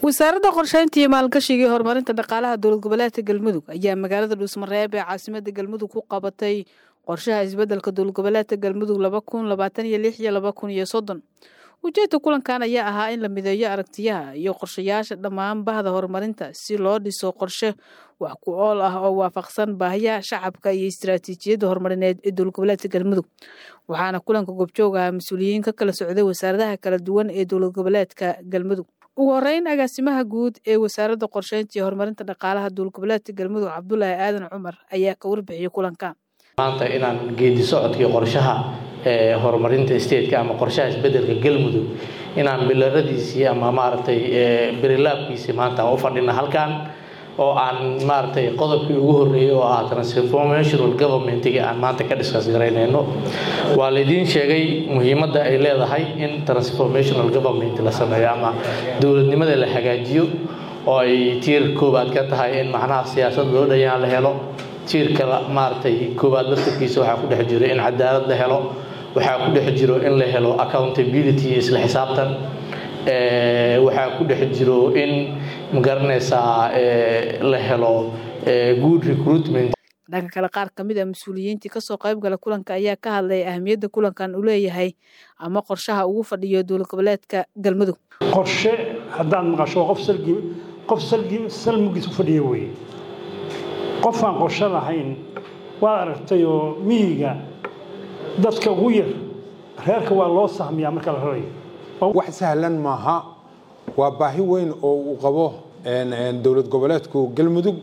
wasaaradda qorsheynta iyo maalgashiga iyo horumarinta dhaqaalaha dowlad goboleedka galmudug ayaa magaalada dhuusmareeb ee caasimada galmudug ku qabatay qorshaha isbeddelka dowlad goboleedka galmudug laba kun labaatan iyo lix iyo laba kun iyo soddon ujeedka kulankan ayaa ahaa in la mideeyo aragtiyaha iyo qorshayaasha dhammaan bahda horumarinta si loo dhiso qorshe wax ku ool ah oo waafaqsan baahiyaha shacabka iyo istaraatiijiyadda horumarineed ee dowlad goboleedka galmudug waxaana kulanka goobjoog ahaa mas-uuliyiin ka kala socday wasaaradaha kala duwan ee dowlad goboleedka galmudug ugu horeyn agaasimaha guud ee wasaaradda qorsheynta iyo horumarinta dhaqaalaha dowlad goboleedka galmudug cabdulaahi aadan cumar ayaa ka warbixiyey kulanka maanta inaan geedi socodkii qorshaha horumarinta stateka ama qorshaha isbedelka galmudug inaan bilaradiisii ama maaragtay berilaabkiisii maanta u fadhina halkan oo aan maaragtay qodobkii ugu horreeyey oo ah transformational governmentga aan maanta ka discuss garaynayno waa laydiin sheegay muhiimadda ay leedahay in transformational government la sameeyo ama dowladnimada la hagaajiyo oo ay tiir koowaad ka tahay in macnaha siyaasad loo dhayaan la helo tiirka maaragtay koowaad laftarkiisa waxaa ku dhex jiro in cadaalad la helo waxaa ku dhex jiro in la helo accountability iyo isla xisaabtan waxaa ku dhex jiro in magaranaysaa la helo good recruitment dhanka kale qaar ka mid a mas-uuliyiintii kasoo qayb gala kulanka ayaa ka hadlay ahamiyadda kulankan uu leeyahay ama qorshaha ugu fadhiyo dowlad goboleedka galmudug qorshe haddaad maqasho qof salgi qof salgi salmugiis u fadhiya weeye qofaan qorshe lahayn waad aragtayoo miyiga dadka ugu yar reerka waa loo sahmiyaa marka la rarayo wax sahlan maaha waa baahi weyn oo uu qabo dowlad goboleedku galmudug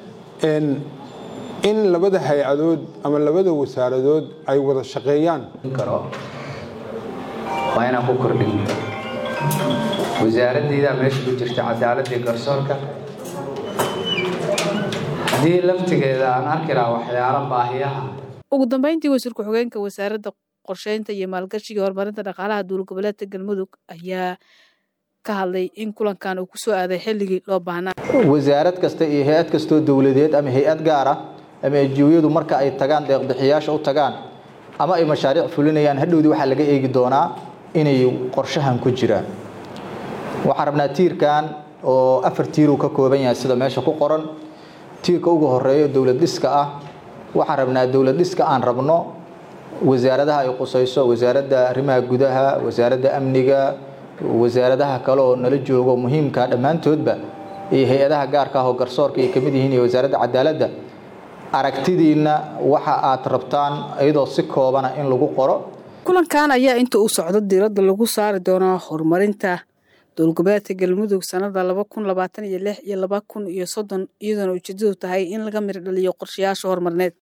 in labada hay-adood ama labada wasaaradood ay wada shaqeeyaan karo waa inaan ku kordhin wasaaradeydaa meesha ku jirta cadaaladii garsoorka haddii laftigeeda aan arki lahaa waxyaalo baahiyaha ugu dambeyntii wasiir ku-xigeenka wasaaradda qorsheynta iyo maalgashiga horumarinta dhaqaalaha dowlad goboleedka galmudug ayaa ka hadlay in kulankan uu kusoo aaday xilligii loo baahnaa wasaarad kasta iyo hay-ad kastoo dowladeed ama hay-ad gaar ah ama ejiyadu marka ay tagaan deeqbixiyaasha u tagaan ama ay mashaariic fulinayaan hadhowdii waxaa laga eegi doonaa inay qorshahan ku jiraan waxaan rabnaa tiirkan oo afar tiiruu ka kooban yahay sida meesha ku qoran tiirka ugu horeeyo dowlad dhiska ah waxaan rabnaa dowlad dhiska aan rabno wasaaradaha ay qusayso wasaaradda arrimaha gudaha wasaaradda amniga wasaaradaha kale oo nala joogo muhiimka dhammaantoodba iyo hay-adaha gaarka ah oo garsoorka ay kamid yihiin iyo wasaaradda cadaaladda aragtidiinna waxa aad rabtaan iyadoo si koobana in lagu qoro kulankan ayaa inta uu socdo diiradda lagu saari doonaa horumarinta dowlad goboleedka galmudug sanada laba kun labaatan iyo lix iyo laba kun iyo soddon iyadoona ujeedadu tahay in laga miro dhaliyo qorshayaasha horumarineed